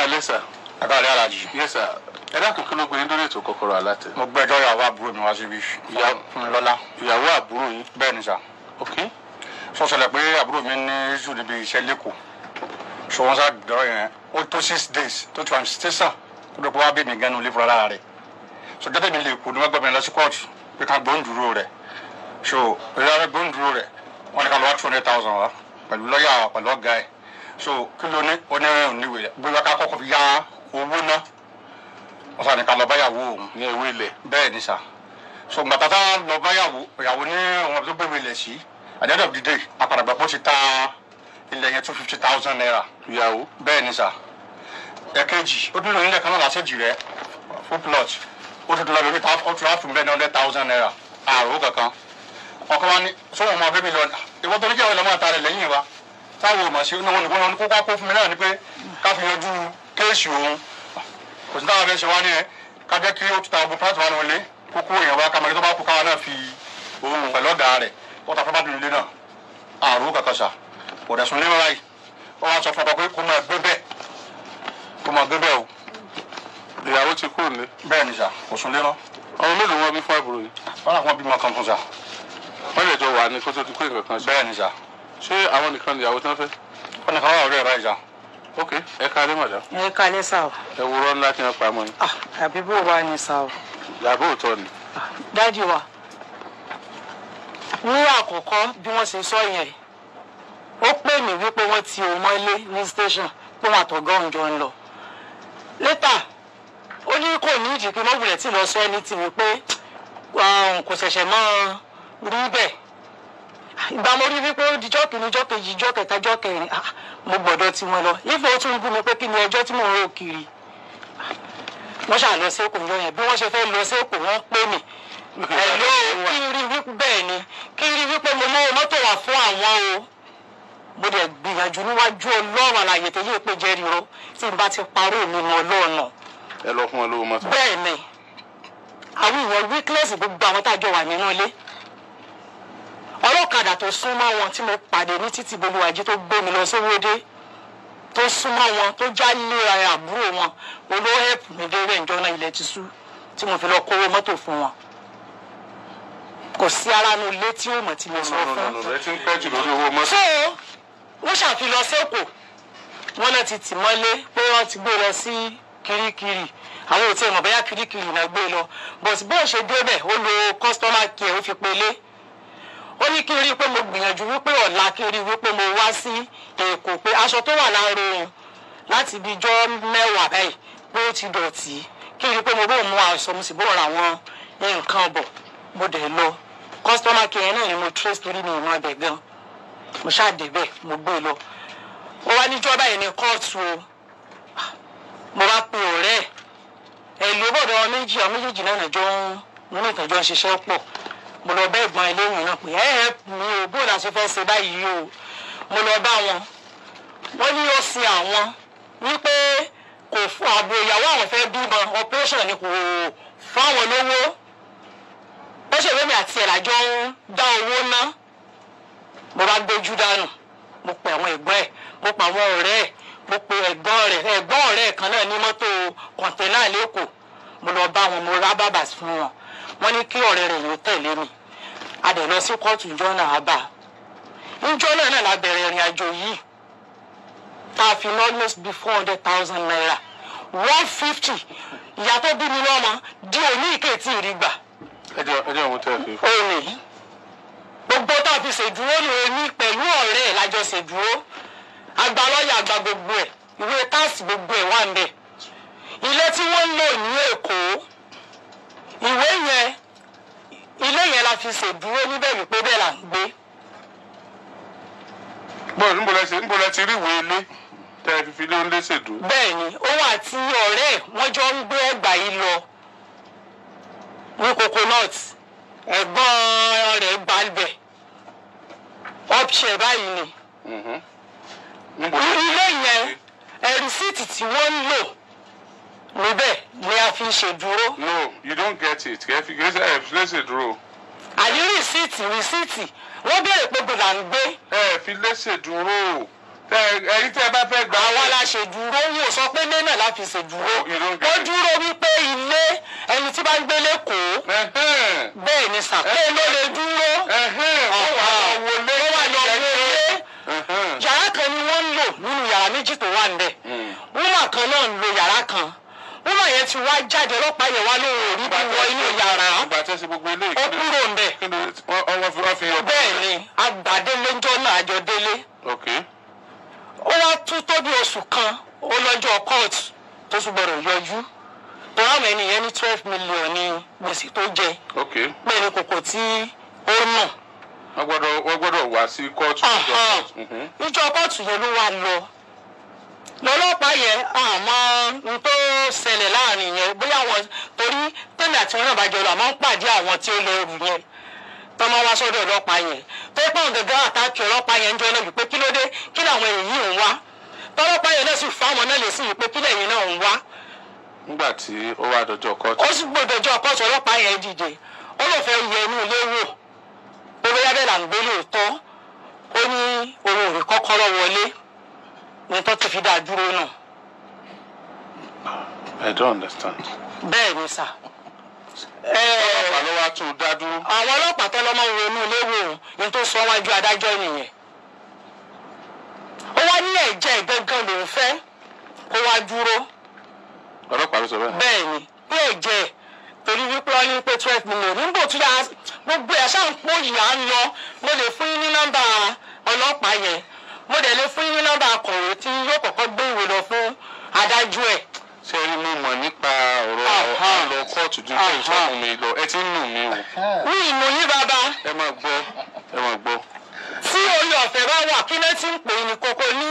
alẹ́ sà. àkàlẹ́ alájì. yes sir. ẹ dákun kí ló gbé yín lórí ètò kọ́kọ́rọ́ alátẹ. mo gbẹ́jọ́ ìyàwó àbúrò mi wá síbí. ìyá Fúnmilọ́lá. ìyàwó àbúrò yín. bẹ́ẹ̀ ni sà. ok. sọ́sẹ̀lẹ̀ pé àbúrò mi ní iṣu níbi iṣẹ́ lẹ́kọ̀ọ́ so wọ́n sá dọ̀rọ̀ yẹn ó tó six days tó ti wà ní station kó dọ̀ pé wá bí mi gan-an olè fúnra lára rẹ̀ so jọ́tẹ̀ mi lè kú ní wọ́n gbọ́ mi lọ sí kóòtù pé ká gbóhùn dúró rẹ̀ so ìyá gbóhùn dúró rẹ̀ wọ́n ní ká lọ wá two hundred thousand wa pẹ̀lú lọ́ọ̀yà pẹ̀lú ọ̀gá ẹ̀ so kí ló ní ó ní oníwèé rẹ̀ bóyá ká kọ́kọ́ fi yá owó ná wọ́n sá ní ká lọ báyàwó òun ní ewé ilẹ̀. bẹ́ẹ̀ ni sà so gbàtà tá a lọ báyàwó ìyàwó ní ọmọ tó gbé ilẹ̀ sí at the end of the day àpàdàgbà pọ̀ ti ta ilẹ̀ yẹn two fifty thousand naira ìyàwó. bẹ́ẹ̀ ni sà ẹ̀kejì ó dúró nílẹ̀ kan náà lásìjì rẹ̀ full plot ó tún lọ lórí ta ó tún á fún bẹ́ẹ̀ ní hundred thousand naira àrò kankan ọkọ wa ní sọ́wọ́n ọmọ bẹ́ẹ̀ mi lọ ìwọ́n tó ní kí àwọn ọmọ àtàrẹ lẹ́yìn wa táwọn ò mọ̀ sí ní wọn nìkan ní kó kó fún mi náà ni pé ká fi yanjú kéèsì òun kò sí táwọn abẹ́ ṣe wá ní ẹ ká jẹ́ kí ó tún ta ọgbọ́n pàtó wa wọlé kókó èèyàn wa kàmọ́lé tó bá kú káwa náà fi òun pẹ̀lú ọ̀gá rẹ̀ kó ta fún bá dùn ilé náà àrò kankan sà kò dẹ̀ sùn ní wáyé wọ́n wá sọ fún ọkọ pé kó máa gbé bẹ́ẹ̀ kó máa gbé bẹ́ẹ̀ o ìyàwó ti kúrò ní. bẹ́ẹ̀ ni sà kò sùn lé mọ́ ọmọ mélòó wọn bí fún àbúrò yìí. wọ́n làwọn bímọ kan fún sà wọ́n lè jọ wà ní kó tó di pé nǹkan kan ṣe. bẹ́ẹ̀ ni sà ṣé àwọn nìkan ìyàwó tí wọ́n fẹ́. wọ́n ní káwọn ọ̀rẹ́ rẹ̀ báyìí sà ok ẹ ká lé màdá. ẹ kalẹ sá o ẹ wúrọ́ ńlá tí wọ́n pa mọ́ ni. ah àbí bó wà ní sá o ìyàbọ̀ òótọ́ ni. dájú wa ní àkọ́kọ́ bí wọ́n ṣe sọ yẹn ó pè mí wípé wọ́n ti òun mọ́lé ní station pé wọn àtọ̀gá òun jọ ń lọ létà ó ní kò ní ìdí pé mọ́wùlẹ̀ tí lọ sọ ẹni tí wípé um, kò ṣẹ̀ṣẹ̀ mọ́ rí bẹ́ẹ̀ ìgbà mo rí wípé ó dijọ́ kìíní jọ́ kejì jọ́ kẹta jọ́ kẹrin ah, mo gbọ́dọ̀ tí wọ́n lọ ìfẹ́ ó tún gún mi pé kí ni ẹjọ́ tí mò ń rò kiri wọ́n ṣáà lọ sẹ́kù yọ yẹn bí wọ́n ṣe fẹ́ lọ sẹ́kù wọ́n pè mí ẹ̀ló kí n rí wípé bẹ́ẹ̀ ni kí n rí wípé mo mú mọ́tò wá fún àwọn o mo dẹ̀ gbìyànjú níwájú ọlọ́run àlàyé tó yẹ pé jẹ́rìí ro tí n bá ti parọ́ mi mọ́ ọlọ́ọ̀nà ẹ lọ fún wọn lówó mọ́tò. bẹ́ẹ̀ ni àwọn èèyàn weakness gbogbo àwọn tájọ wà nínú ilé ọlọ́kadà tó súnmọ́ wọn tí mo pàdé ní títì bolúwàjí tó gbé mi lọ sówódé tó súnmọ́ wọn tó já lé ara àbúrò wọn olówó ẹ̀pù mi dé rẹ̀ ǹjọ́ náà ilẹ̀ ti sú tí mo fi lọ kówó mọ́tò fún wọn kò sí ara nu ilé tí ó mọ̀ tí mo sọ fún ẹ ti ń pẹ́ jù lórí owó mọ́tò. so wọ́n ṣàfihàn sẹ́kọ̀ọ́ wọ́n náà ti tì mọ́lé pé wọ́n ti gbé lọ sí kirikiri àwọn ò tí ì mọ̀ bóyá kirikiri náà gbé lọ but bó ṣe débẹ̀ ó lo customer care ó fi pelé ó ní kí n rí i pé mo gbìyànjú wípé ọ̀la kí n rí i wípé mo wá sí èkó pé aṣọ tó wà láàárọ̀ òun láti ibi ijọ́ mẹ́wàá báyìí pé ó ti dọ̀tí kí n rí i pé mo bó mú aṣọ mo sì bó ra àwọn nǹkan bọ̀ mo dẹ̀ lọ customer care náà ni mo trace torí mi ìmọ̀ abẹ gan mo ṣáà débẹ̀ mo gbé lọ ó wá níjọ́ báyìí ní kóòtù o mo bá pe ọ̀rẹ́ ẹ̀ ẹ̀ ló bọ̀dọ̀ wọn méjì àwọn méjèèjì náà nàjọ ń mú nìkan jọ ń ṣiṣẹ́ pọ̀ mo lọ bá ẹ̀gbọ́n eléyìí náà pé ẹ ẹ mi ò bó la ṣe fẹ́ ṣe báyìí o mo lọ bá wọn wọ́n ní ó sin àwọn wípé kò fún ààbò ìyàwó àwọn fẹ́ bímọ operation ni kò fáwọn lówó ó ṣe wémi àti ẹ̀ lájọ ń dá owó ná mo bá gbójú dànù mo pe àwọn ẹ̀gbọ́n ẹ̀ mo pe àwọn ọ̀rẹ́ ẹ̀ mo pe ẹ̀gbọ́n rẹ̀ ẹ̀gbọ́n ọ̀rẹ́ ẹ̀ kan náà ní mọ́tò kọ̀ǹtẹ́nà lẹ́kọ̀ọ́ mo lọ bá wọn mo rá bàbà fún wọn wọ́n ní kí ọ̀rẹ́ rẹ̀ yóò tẹ̀lé mi a dẹ̀ lọ sí kóòtù ìjọ náà á bà ìjọ náà náà la bẹ̀rẹ̀ ìrìn àjò yìí tá a fi ná almost be four hundred thousand naira one fifty ìyá tó bí mi lọ́mọ di òní ìkẹtì ìrìgbà ẹ jẹ́ ẹ jẹ́ òun tẹ́ ẹ fi. òní gbogbo tá a fi ṣèdúró ní oní pẹ̀lú ọ̀rẹ́ ẹ̀ lájọ ṣèdúró àgbà lọ́ọ̀yà àgbà gbogbo ẹ̀ ìwé táàsì gbogbo ẹ̀ wà ń bẹ̀ ilé tí wọ́n ń lò ní Èkó ìwé yẹn ilé yẹn la fi ṣèdúró níbẹ̀ wípé bẹ́ẹ̀ là ń gbé bọ́ọ̀lù níbo lẹ ṣe níbo lẹ ti rí ìwé ilé tẹ́ ẹ fi fi lé oúnjẹ ṣèdú. bẹ́ẹ̀ ni òun àti ọ̀rẹ́ ẹ̀ wọ́n jọ ń gbé ẹgbà yìí lọ ní coconut ẹ̀gbọ́n rẹ̀ gbalbẹ̀ ọ̀pṣẹ̀ báyìí ni níbo lẹ ilé yẹn ẹ̀rísíìtì tí wọ́n ń lò níbẹ̀ ni a fi ṣèdúró no you don't get it kẹ́ ẹ fi kẹ́ ẹ fi lé ṣèdúró. àní rìsíìtì rìsíìtì wọ́n béèrè pé gbọ́dọ̀ à ń gbé ẹ fi lé ṣèdúró Tẹ- ẹ̀yin tí ẹ bá fẹ́ gbà àwa la ṣèdúró wò sọ pé ilé náà la fi ṣèdúró You don't get ó it. dúró wípé ilé ẹni tí bá ń gbé lẹ́kọ̀ọ́ Ẹ̀hẹ́n. bẹ́ẹ̀ ni sà pé ló lè dúró Ẹ̀hẹ́n. Ó wà lọ wọlé. ó wà lọ wọlé Ẹ̀hẹ́n. yàrá kan ni wọ́n ń lò nínú yàrá méjì tó wà níbẹ̀ wúmà kan náà ń lo yàrá kan wúmà yẹn ti wá jáde ọlọ́pàá yẹn wá lóhùn orí bí wọ inú yàrá Ìgbà tí ẹ ṣe gbogbo eléyìí. ó kúrò ńbẹ̀ Kí ni wọ́n wọ́n fi wọ́n fi yọ. bẹ́ẹ̀ ni agbàdélé ńjọ́ náà àjọ délé Ok. ó wá tún tó bí oṣù kan ó lọ́jọ́ kóòtù tó tún gbọ́dọ̀ yọjú tó ráwọn ènìyàn ní twelve million ní gbèsè tó jẹ Ok. bẹ́ẹ̀ ni kòkò tí ó nà Wọ́n gbọ́dọ̀ wọ́n gbọ́dọ̀ wá sí kóòtù. Ọ̀hán. Mhm. níjọ́ kóòtù yẹn ló wá lọ lọ́lọ́pàá yẹn àmọ́ n tó ṣẹlẹ̀ láàrin yẹn bóyá wọn torí tẹ́lẹ̀ àti wọn náà bá jọ lọ àmọ́ ń pàdé àwọn tí ó lọ rù yẹn tó máa wá sọ́dọ̀ ọlọ́pàá yẹn tó pọ̀ gẹ́gẹ́ àtàkì ọlọ́pàá yẹn ń jọ náà wípé kí ló dé kí làwọn èyí ń wá tọ́lọ́pàá yẹn náà sì fáwọn náà lè sí wípé kí lẹ́yìn náà ń wá Nígbà tí ó wá dọjọ́ kóòtù. ó sì gbọ́dọ̀ jọ kóòtù ọlọ́pàá yẹn dìde ó lọ fẹ́ yẹ inú ilé wò ó bóyá bẹ́ẹ̀ là ń gbé lóòótọ́ ó ní òun ò rí kọ́kọ́rọ́ wọlé ní tó ti fi dá dúró náà I don't understand. bẹ́ẹ̀ ni sà. Ọlọ́pàá ló wá tún un dá dúró. àwọn ọlọ́pàá tó lọ́mọ wo inú ilé wò ní tó sọ wájú adájọ́ nìyẹn ó wá ní ẹ̀jẹ̀ gangan lòún fẹ́ kó wá dúró Ọlọ́pàá ló sọ bẹ́ẹ̀. bẹ́ẹ̀ ni pé ẹ̀jẹ̀ torí wípé wọ́n ní pé twelve million nígbò tí a gbogbo ẹ̀ ṣáà ń pò yìí à ń lọ mo lè fún yín ní nọ́mbà ọlọ́pàá yẹn mo dẹ̀ lè fún yín ní nọ́mbà akọ̀wé tí yóò kọ́kọ́ gbé ìwé lọ fún adájọ́ ẹ̀ Ṣé ẹ rí mo mọ̀ nípa ọ̀rọ̀ Aha. àlọ́ kóòtù ju pé ìṣọ́ fún mi lọ? Ẹ ti ń nù mí o. ní ìmọ̀ yín bàbá Ẹ máa gbọ́. Ẹ máa gbọ́. tí orí ọ̀fẹ́ bá wà kí ló ti ń pè é ní kókó ní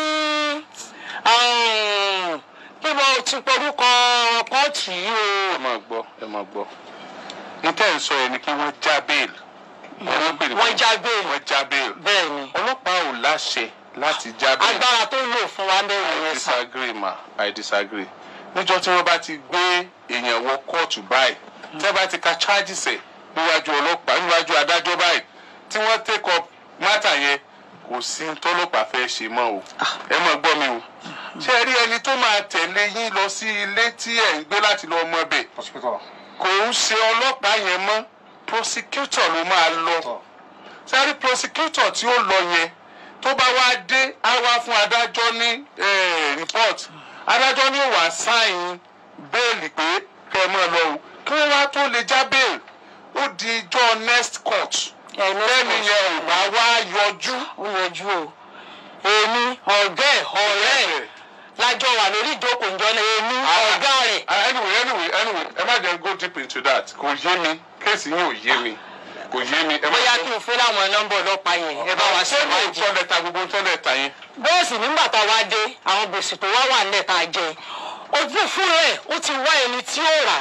um, kí mo ti porúkọ kóòtù yìí o Ẹ máa gbọ́. Ẹ máa gbọ́. Níta ẹ̀ ń sọ yẹn ni kí wọ́n já bẹ́ẹ̀lì. Wọ́n pè ní wọ́n já bẹ́ẹ̀lì wọ́n já bẹ́ẹ̀lì. bẹ́ẹ̀ ni Ọlọ́pàá ò láṣẹ láti já bẹ́ẹ̀lì. agbára tó lò fún wa bẹ́ẹ̀ I yẹn sàn. disagree ma I disagree. Níjọ́ tí wọ́n bá ti gbé èèyàn wọ kóòtù báyìí tí wọ́n bá ti ka charges ẹ̀ níwájú ọlọ́pàá níwájú adájọ́ báyìí tí wọ́n take up matter yẹn kò sí ní tọ́lọ́pàá fẹ́ ṣe mọ́ o. Ẹ máa gbọ́ mi o. Ṣé ẹ rí ẹni tó máa tẹ̀lé yín lọ sí ilé tí ẹ̀ ń gbé láti lọ mọ bẹ̀? Kò ń ṣe ọlọ́pàá yẹn mọ́ prosecutor ló máa lọ sáré prosecutor tí ó lọ yẹn tó bá wá dé á wá fún adájọ́ ní eh, report adájọ́ ní wàá sáìn bẹ́ẹ̀lì pé kẹ́ ẹ máa lọ o kí wọ́n wá tó lè já bẹ́ẹ̀lì ó di ijọ́ next court Ẹ, next lẹ́nu court. yẹn ò bá wá yọjú ó yanjú o èmi ọ̀gá ẹ̀ ọ̀rẹ́ ẹ̀ lájọ wà lórí ìjókòó ìjọ náà èmi ọ̀gá rẹ̀ Ah, anyway anyway anyway ẹ má jẹ́ go deep into that kò yé mi kéèsì yín ò yé mi kò yé mi ẹ má bóyá jẹ́- kí n fún láwọn nọ́mbà ọlọ́pàá yẹn ẹ bá wa ṣé mi ò ṣèwádìí. tọ́ lẹ́ta gbogbo tọ́ lẹ́ta yẹn. bẹ́ẹ̀ sì nígbà tá a wá dé àwọn gbèsè tó wá wà nílẹ̀ tá a jẹ ojú fún rẹ̀ ó ti wá ẹni tí ó rà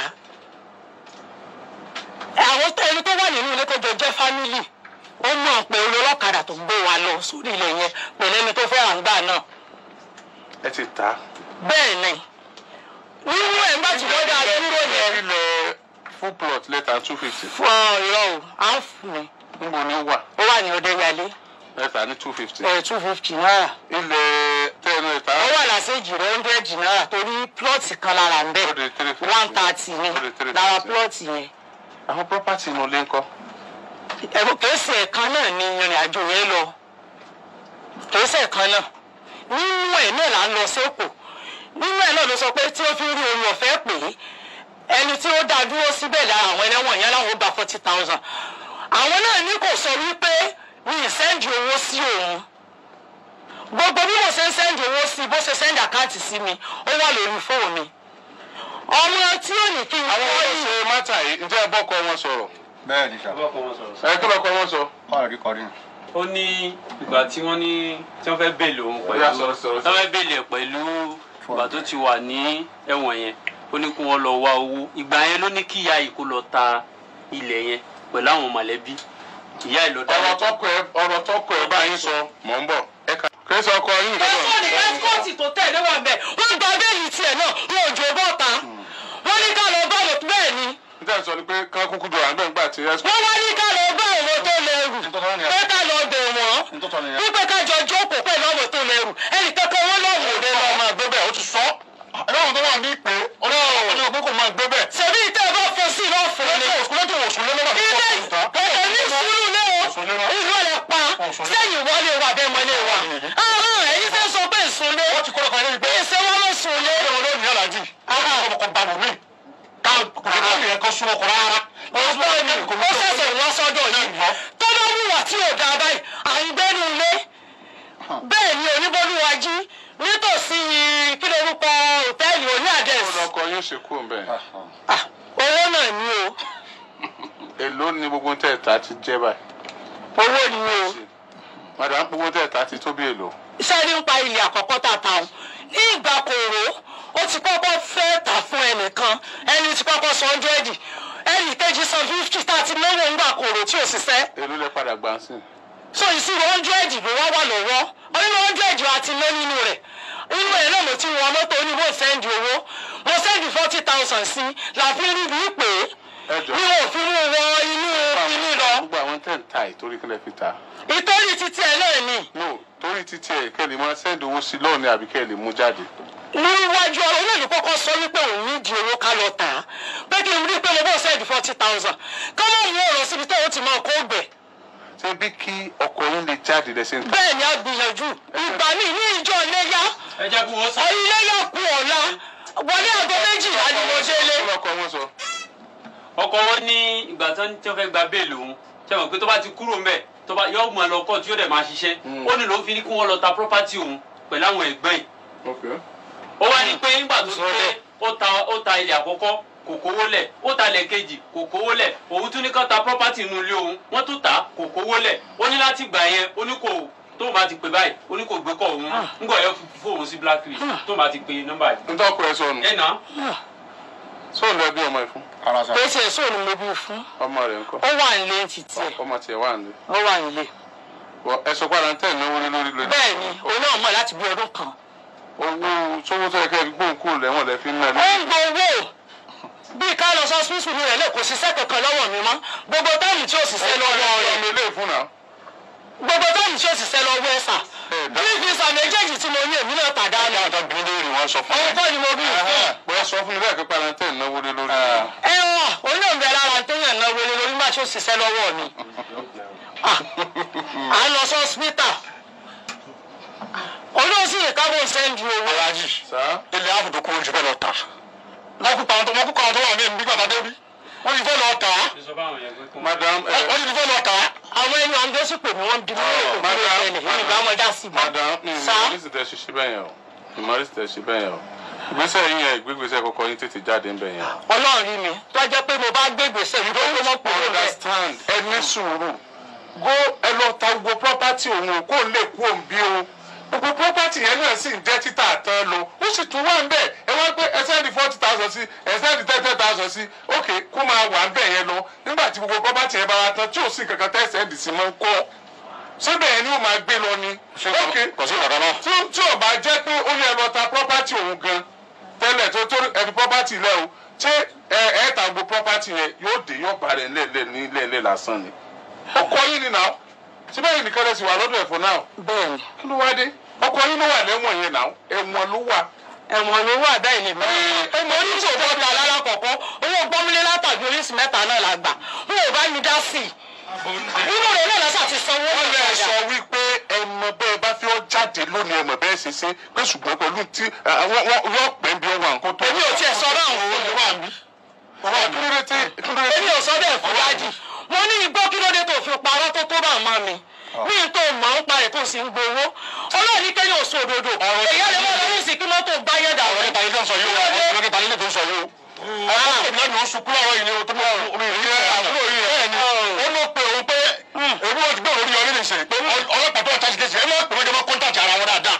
á àwọn tó- ẹni tó wà nínú ilé tó jọ jẹ́ fámìlì ó mọ̀ pé olólọ́kadà tó gbé wa lọ sórí ilẹ̀ yẹn pẹ̀lú ẹni tó fẹ́ rà ń gbà náà ẹ ti ta. bẹ́ẹ̀ ni nínú ẹ̀ nígbà tí wọ́n dá a dúró yẹn ilẹ̀ full plot lẹ́tà two fifty fún ọ ìrọ̀ o à ń fún mi níbo ni ó wà ó wà ní ọdẹyàlé lẹ́tà ní two fifty. ẹ̀ two fifty náírà ilẹ̀ tẹ́ẹ̀nù ẹ̀ta ó wà lásèjì rẹ̀ hundred náírà torí plọ́ọ̀tì kan lára ń bẹ̀ ó di three fifty. one thirty ni Ó di three lára fifty. plọ́ọ̀tì yẹn. àwọn property inú ilé ńkọ́. ẹ̀rù kèésì ẹ̀kan náà ni ìrìn àjò yẹn lọ kèésì ẹ̀kan náà nínú ẹ̀ náà là ń lọ sẹ́kù nínú ẹ̀ náà ló sọ pé tí ó fi rí omi ọ̀fẹ́ pè é ẹni tí ó dá dúró síbẹ̀ lára àwọn ẹlẹ́wọ̀n yẹn láwọn ó gba forty thousand àwọn náà ní kò sọ wípé mi ì sẹ́ndì owó sí òun gbogbo bí mo ṣe ń sẹ́ndì owó sí bó ṣe sẹ́ndì àkáǹtì sí mi ó wà lórí fóònù mi ọmọ tí ò ní kí n àwọn kọ́ ọmọ yìí ṣe mátà yìí ǹjẹ́ ẹ bọ́kọ wọn sọ̀rọ̀. bẹ́ẹ̀ ni sà ọlọ́pàá wọn sọ̀rọ̀ ẹ kí lọ́kọ wọn sọ. ọ̀rọ̀ kíkọ rí ó ní ìgbà tí wọ́n ní tí wọ́n fẹ́ bèèlè òun pẹ̀lú Ó yá, sọ̀rọ̀, sọ̀rọ̀, tí wọ́n fẹ́ bèèlè ẹ̀ pẹ̀lú ìgbà tó ti wà ní ẹ̀wọ̀n yẹn ó ní kí wọ́n lọ wá owó ìgbà yẹn ló ní kí ìyá yìí kó lọ ta ilẹ̀ yẹn pẹ̀lú àwọn mọ̀lẹ́bí ìyá yìí ló dá ọ̀rọ̀ tọkọ ẹ ọ̀rọ̀ tọkọ ẹ báyìí sọ mọ̀ ń bọ̀. ẹ kà kí sọ ọkọ yín ẹ̀fọ́ ní ẹ́síkọ́ọ̀tì tó tẹ̀lé wọn bẹ̀ wọ́n gba béèlì tiẹ̀ náà wọn ò jò bọ́ta wọ́n ní ká lọ bá òun bẹ́ẹ̀ ni níta sọ ni pé kán kúkú jọ àgbẹ̀ ńgbà tí ẹ wọ́n wá ní ká lọ bá òun tó lè lẹ́rù Nítorí ni- pé ká lọ bẹ̀ wọ́n Nítorí ni- wípé ká jọ jókòó pẹ̀lú ọmọ tó lẹ́rù ẹnì kankan wọn lọ́wọ́ ò lè lọ. máa gbé bẹ́ẹ̀ ó ti sọ ẹlọ́run tó wà ní ìpè ọlọ́run pé kò máa gbé bẹ́ẹ̀. ṣèbí ìtẹ́ bá fọ sí náà fún mi. lẹ́tọ̀ òsùn lẹ́tọ̀ òsùn lé lọ́wọ́ ilé ẹ̀ẹ́ ní sùúrù lé o ìlú ẹ̀ pa sẹ́yìn wọlé wa bẹ́ẹ̀ mọ́lé wa. ahọ́n ẹ̀yin fẹ́ sọ pé ìsúnlé wọ́n ti kọ́ ọkọ̀ yẹn pé ìṣe wọn ló sùnlé. ẹ̀rọ ló ní aláàjì ọkọ̀ bá wù mí ká kò sí káàmì ẹ̀kọ́ sún ọkọ̀ rárá. ọ̀pọ̀ ni ó ṣẹ̀ṣẹ̀ wá sọ́dọ̀ yìí tó bá wùwà tí ò dáa báyìí àìgbẹ́nu ilé bẹ́ẹ̀ ni oníbólúwájí nítòsí kí lorúkọ òtẹ́ẹ̀lì oní ó àdẹ́sì lọkọ yóò ṣe kú ń bẹ̀. owó náà ni o èló ni gbogbo tẹ̀ ta ti jẹ́ báyìí. owó ni o madam gbogbo tẹ̀ ta ti tó bí èlò. iṣẹ́ nípa ilé àkọ́kọ́ tà ta o ní ìgbà kòró ó ti kọ́kọ́ fẹ́ tà fún ẹnìkan ẹni tí kọ́kọ́ san hundred ẹnì kejì san fifty tá a ti náwó ńgbà kòró tí ò ṣiṣẹ́ èló lẹ padà gbà sí. so ìṣirò hundred ló wá wà lọ́wọ́ nínú hundred wa ti ná nínú rẹ̀ nínú ẹ̀ náà mo ti wọ mọ́tò oníwò sẹ́ndì owó mo sẹ́ndì forty thousand sí la fi rí bí pé ẹ jọ ní wọn ò fi mú wọ inú inú lọ gbogbo àwọn tẹ̀ ń ta ìtorí kílẹ̀ fi ta. ìtorí títí ẹ̀ náà ni no torí títí ẹ̀ kẹ́ lè máa sẹ́ndì owó sí lọ́ọ̀ni àbí kẹ́ lè mú jáde. níwájú olóòlù kọ́kọ́ sọ wípé òun ní di owó ká lọ tà á pé kí n rí pé mo bọ́ sẹ́ndì forty thousand kọ́mọ̀ òun ò lọ síbi tó o ti máa kó gbẹ̀ ṣé bí kí ọkọ̀ yín lè jáde lẹ́sẹ̀ ń ta. bẹ́ẹ̀ ni a gbìyànjú ìgbà míì ní ìjọ iléyá ẹ jẹ́ kí wọ́n sọ. iléyá kú ọ̀la wọlé aago méjìlá ni mo ṣe lé. kí lọkọ wọn sọ. ọkọ wọn ní ìgbà tán tí wọ́n fẹ́ gba bẹ́ẹ̀lì òun ṣe mọ̀ pé tó bá ti kúrò ńbẹ̀ tó bá yọ ọgbọ̀n lọ kọ́ tí yóò dẹ̀ máa ṣiṣẹ́ Mm. ó ní ló fi ní kí wọ́n lọ ta property òun pẹ̀lú àwọn ẹ̀gbọ́n yìí ok ó wá ní pé nígbà tó pé ó ta ó ta ilẹ̀ àkọ́kọ́ kò kówó lẹ̀ ó ta ilẹ̀ kejì kò kówó lẹ̀ òun tún ní kán ta property inú ilé òun wọ́n tún tà kò kówó lẹ̀ ó ní láti gbà yẹn ó ní kò tó bá ti pè báyìí ó ní kò gbé kọ́ òun ńgbọ̀ yẹn fóun sí blacklist tó bá ti pè nọ́mbà yìí. ntọ́kọ ẹ sọnù ẹ̀ náà sóun lọ bí ọmọ ẹ fún ara sa pé ṣe èso ni mo bí fún ọmọ rẹ ńkọ́ ó wà nílé títí ẹ̀ ọmọ tiẹ̀ wà ní. ó wà nílé. ẹ sọ pé àlàntẹ́ ìnáwó lé lórí lórí. bẹ́ẹ̀ ni òun náà mọ̀ láti bí ọdún kan. owó sówó tó yẹ kẹ́ ẹ fi gbóhùn kúrò lẹ́wọ̀n lẹ́ fi ń ná ó ní. ń gbowó bí ká lọ sọ sísù ní rẹ̀ lè kò ṣiṣẹ́ kankan lọ́wọ́ mi mọ́ gbogbo táyì tí ó ṣiṣẹ́ lọ́wọ́ rẹ̀ ọmọ ilé ìfún náà. gbogbo táyì tí ó ṣiṣẹ́ lọ́wọ́ ẹ̀ sà Ẹ dá- bí visa méjèèjì tí mo ní èmi náà tà dání. àtà bìnrin lórí wọn sọ fún ọ̀hún kọ́ ni mo bí fún. pé ẹ sọ fún mi bẹ́ẹ̀ pé àlàntẹ́ ìnáwó lé lórí. ẹ̀wọ̀n òun náà ń bẹ lára téèyàn náà wọlé lórí má ṣe ó ṣiṣẹ́ lọ́wọ́ mi. Ah, à ń lọ sí hospital. olóòsì ìkábọ̀ sẹ́ńdì owó. alájì sá ilé àbùdó kúrò jù bẹ́ẹ̀ lọ tà lọ́kùnkà àwọn tó wọ́n kúkà àwọn tó wà ní ìbí gbàgbà débi wọ́n ti fẹ́ lọ tà á madam ẹ wọ́n ti fẹ́ lọ tà á. àwọn ẹni àwọn gbèsè pè mí wọ́n bí mi lóòótọ́ madam ló ṣẹlẹ̀ èmi ìgbà wọn dá sí i. madam mi Sá? ìmọ̀rí sì tẹ̀ ṣiṣẹ́ bẹ́ẹ̀ yẹn o ìmọ̀rí sì tẹ̀ ṣe bẹ́ẹ̀ yẹn o ìgbésẹ̀ yín yẹn ìgbégbèsẹ̀ kọ́kọ́ yín tètè jáde ń bẹ̀ yẹn. ọlọ́run rí mi tó jẹ́ pé mo bá gbé gbèsè mi tó mọ́ pò ó rẹ̀. understand ẹ ní sùúrù go ẹ lọ ta gbogbo property òun o kó lè kú òun bí o gbogbo property yẹn náà sì ń jẹ́ títà tán lọ ó sì tún wà ń bẹ̀ ẹ wá pé ẹ sẹ́ni forty thousand sí ẹ sẹ́ni thirty thousand sí ok kó máa wà ń bẹ̀ yẹn lọ nígbà tí gbogbo property yẹn bá wá tán tí ò sí kankan tẹ́ sẹ́ndì sí mọ́ ń kọ́ síbẹ̀ yẹn ni ó máa gbé lọ ni ok kò sí ìkàkà náà. tí tí ò bá jẹ́ pé ó yẹ lọ ta property òun gan tẹ́lẹ̀ tó tó ẹ fi property lẹ̀ o ṣé ẹ ẹ ta gbogbo property yẹn yóò dé yóò bá rẹ̀ lẹ́lẹ̀ ní lẹ́lẹ̀ lásán ni. ọkọ yín ni náà síbẹ̀ yìí nìkan lẹ́sìn wà lọ́dọ̀ ẹ̀fọ́ náà bẹ́ẹ̀ni kí ló wá dé ọkọ yín ló wà lẹ́wọ̀n yẹn náà ẹ̀wọ̀n ló wà. ẹ̀wọ̀n ló wà bẹ́ẹ̀ ni mi. ẹ mo ní tí òbí ọ̀dà lára kọ̀ọ̀kan owó gbọ́mílé látàbí oríṣi mẹ́ta náà la gbà wọn ò bá mi dá sí i. nínú rẹ̀ náà lọ́sà ti sanwó wọ́n lè padà. sọ wípé ẹmọ bẹ́ẹ̀ bá fi ọ́ jáde lónìí ẹmọ bẹ́ẹ̀ ṣe ṣe pé ṣùgbọ́n pẹ̀lú tí àwọn yóò pẹ́ bí ọwọ́ àǹkó tó. èmi ò tiẹ̀ sọ báwọn fún mi. wà mí. kí ló dé tí kí ló dé tí. èmi ò sọ bẹ́ẹ̀ fún wájì mo ní igbó kí ló dé tó fi parọ́ tó tó bá mọ́ mi ní n tó mọ̀ ń pa ètò sí ń gbowó ọlọ́ọ̀ni kẹ́yìn òsó òdodo èyí á lè mọ́ lórí ìsìn kí mọ́tò gbáyé dà ọ̀rọ̀ nípa ilé tó ń sọ yìí o ọ̀rọ̀ nípa ilé tó ń sọ yìí o. àwọn ènìyàn ní oṣù kúrò àwọn ènìyàn tó mọ omi ìrírí ẹ̀ àbúrò yìí ẹ̀ ni ó ló pe òun pé èmi ò ti gbé orí ọrí nìṣẹ́ pé ọlọ́pàá tó ń tají kéṣì ẹ má pè wọ́n jẹ́ mọ́ kọ́ńtàtì ara wọn dáadáa.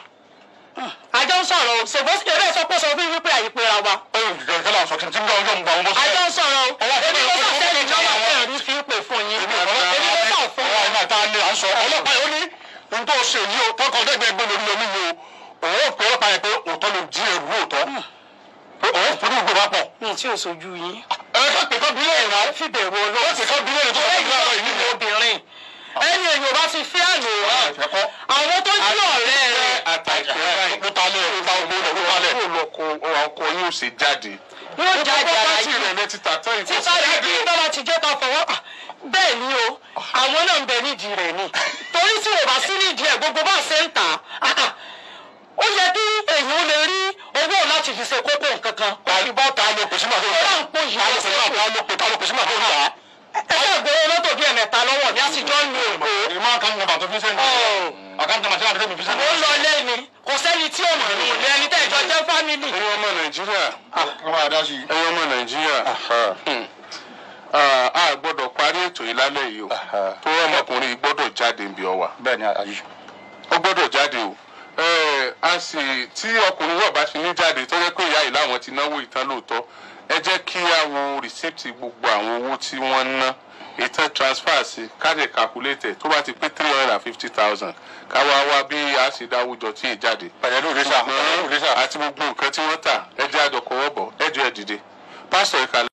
àjọ ń sọ̀rọ̀ o ṣèbó sì eré sọ pé sọ fún wípé àyípera wa ó yẹ kí kí láwọn sọ kí n ti ń gbọ́ ọjọ́ ń gbà wọn bó àjọ ṣe. ń sọ̀rọ̀ o èmi ló sà sẹ́yìn ìjọba fún ẹ̀rí fi ń pè fún yín èmi ló sà fún ọwọ́ iná tá a lè à ń sọ ọlọ́pàá yìí ó ní ohun tó ṣe yìí o tọkọ dẹ́gbẹ́ gbé lórí omi yìí o òun ò pè ọlọ́pàá yẹn pé òótọ́ ló jí ẹrù lóòótọ́ pé òun fún ìgbé wa pọ̀. mi tí ò sojú yín ẹ ká pè kọ́ bílẹ̀ ìrà fìbẹ̀rù ó ọlọ́run pè kọ́ bílẹ̀ ìrà tó wà ní àwọn ìlú ẹ̀yìn obìnrin ẹni èyí ò bá fi fẹ́ àná ìfẹ́ kọ́. àwọn tó jí ọ̀rẹ́ rẹ̀ àtàkùn báyìí ló ta lé ló ta ogbó lẹ̀ ló ta lẹ̀. kó lọkọ ọkọ yóò ṣe jáde. yóò jáde ara pọ́pátì yìí rẹ̀ lẹ́tí tàtọ́ ìkó títa rẹ̀ bí bọ́lá ti jẹ́ ká fọwọ́ à, bẹ́ẹ̀ ni o àwọn náà ń bẹ nídìí rẹ̀ ni torí tí ò bá sí nídìí ẹ̀ gbogbo bá ṣe ń tà á à, ó yẹ kí èèyàn lè rí owó láti fi ṣe kókó nǹkan kan tàbí bá ta ló pèsè máa tó ń ọ̀rọ̀ ta. ń pò yìí ta ló lọ pèsè máa ta ló pè ta ló pèsè máa tó ń ta. ẹ̀ka ìgboro mọ́tò bíi ẹ̀mẹ́ta lọ́wọ́ mi á sì jọ ń lo èkó ìmọ̀ àkáǹtì nàbà tó fi sẹ́yìn. àkáǹtì nàbà tí wàá fi sẹ́yìn. mo ń lọ lẹ́ni kò sẹ́ni tí ò mọ̀ ní ilé ẹni tẹ́ ìjọ jẹ́ fámìlì. ẹ̀yin ọmọ nàìjíríà ọmọ àdá sí i. ẹ̀yin ọmọ nàìjíríà hmm, ah, a gbọ́dọ̀ parí ètò yìí lálẹ́ yìí o tó ọmọkùnrin yìí gbọ́dọ̀ jáde níbi ọwà bẹ́ẹ̀ ni àyè. ó gbọ́dọ̀ jáde o Eh, a sì tí ọkùnrin yóò bá fi ní jáde tó yẹ pé ìyá yìí láwọn ti náwó ìtàn lóòótọ́ ẹ jẹ́ kí a wo rìsíptì gbogbo àwọn owó tí wọ́n ná ìtàn transfer sí káàdì calculator tó bá ti pé three hundred and fifty thousand káwa wá bí a ṣe dáwùjọ tí ì jáde pẹ̀lú ìrísà pẹ̀lú ìrísà. àti gbogbo nǹkan tí wọ́n tà ẹ jẹ́ àjọkọ̀wọ́ bọ̀ ẹ jẹ́ ẹ dìde pásítọ̀ ìkàlẹ̀.